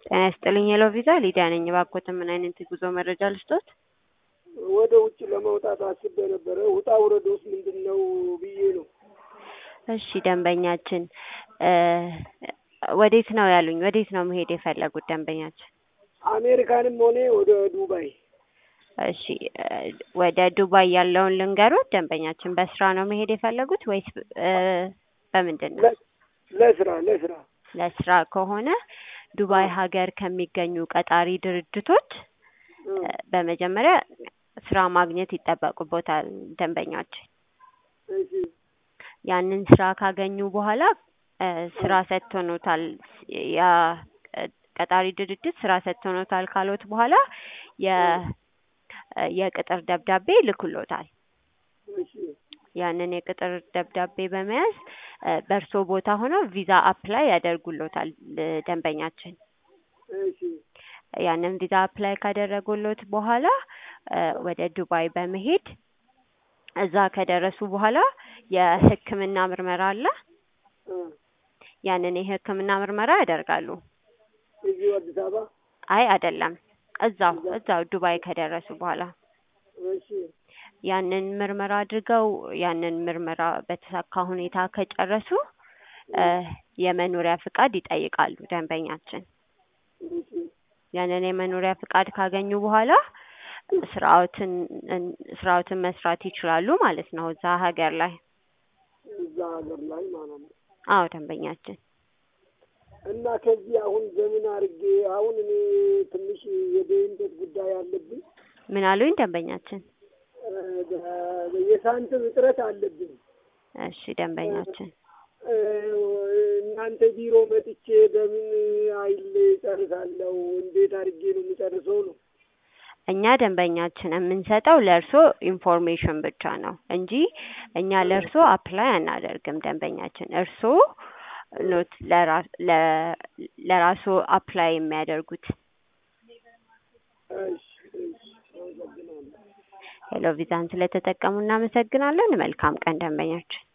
ጤና ይስጥልኝ ሄሎ ቪዛ ሊዲያ ነኝ። እባክዎትን ምን አይነት የጉዞ መረጃ ልስጦት? ወደ ውጭ ለመውጣት አስቤ ነበረ። ውጣ ውረዶስ ምንድን ነው ብዬ ነው። እሺ ደንበኛችን እ ወዴት ነው ያሉኝ? ወዴት ነው መሄድ የፈለጉት ደንበኛችን? አሜሪካንም ሆነ ወደ ዱባይ እሺ እ ወደ ዱባይ ያለውን ልንገሮት ደንበኛችን። በስራ ነው መሄድ የፈለጉት ወይስ እ በምንድን ነው? ለ- ለስራ ለስራ ለስራ ከሆነ ዱባይ ሀገር ከሚገኙ ቀጣሪ ድርጅቶች እ እ በመጀመሪያ ስራ ማግኘት ይጠበቅቦታል ደንበኛችን። እሺ ያንን ስራ ካገኙ በኋላ እ ስራ ሰጥቶኖታል ያ እ ቀጣሪ ድርጅት ስራ ሰጥቶኖታል ካሎት በኋላ የ እ የቅጥር ደብዳቤ ይልኩሎታል። እሺ ያንን የቅጥር ደብዳቤ በመያዝ እ በእርሶ ቦታ ሆነው ቪዛ አፕላይ ያደርጉሎታል እ ደንበኛችን። እሺ ያንን ቪዛ አፕላይ ካደረጉሎት በኋላ እ ወደ ዱባይ በመሄድ እዛ ከደረሱ በኋላ የሕክምና ምርመራ አለ። እ ያንን የሕክምና ምርመራ ያደርጋሉ። እዚሁ አዲስ አበባ አይ አይደለም፣ እዛው እዛው ዱባይ ከደረሱ በኋላ እሺ ያንን ምርመራ አድርገው ያንን ምርመራ በተሳካ ሁኔታ ከጨረሱ እ የመኖሪያ ፍቃድ ይጠይቃሉ ደንበኛችን። እሺ ያንን የመኖሪያ ፍቃድ ካገኙ በኋላ ስራዎትን ስራዎትን መስራት ይችላሉ ማለት ነው እዛ ሀገር ላይ። እዛ ሀገር ላይ ማለት ነው። አዎ ደንበኛችን። እና ከዚህ አሁን ዘመን አድርጌ አሁን እኔ ትንሽ የደህንነት ጉዳይ አለብኝ። ምን አሉኝ ደንበኛችን? እ የሳንቲም እጥረት አለብኝ። እሺ ደንበኛችን። እ እናንተ ቢሮ መጥቼ በምን ኃይል ጨርሳለሁ? እንዴት አድርጌ ነው የምጨርሰው ነው? እኛ ደንበኛችን የምንሰጠው ለእርሶ ኢንፎርሜሽን ብቻ ነው እንጂ እኛ ለእርሶ አፕላይ አናደርግም ደንበኛችን። እርሶ ኖት ለራሶ አፕላይ የሚያደርጉት። እሺ እሺ አመሰግናለሁ። ሄሎ ቪዛን ስለተጠቀሙ እናመሰግናለን። መልካም ቀን ደንበኛችን።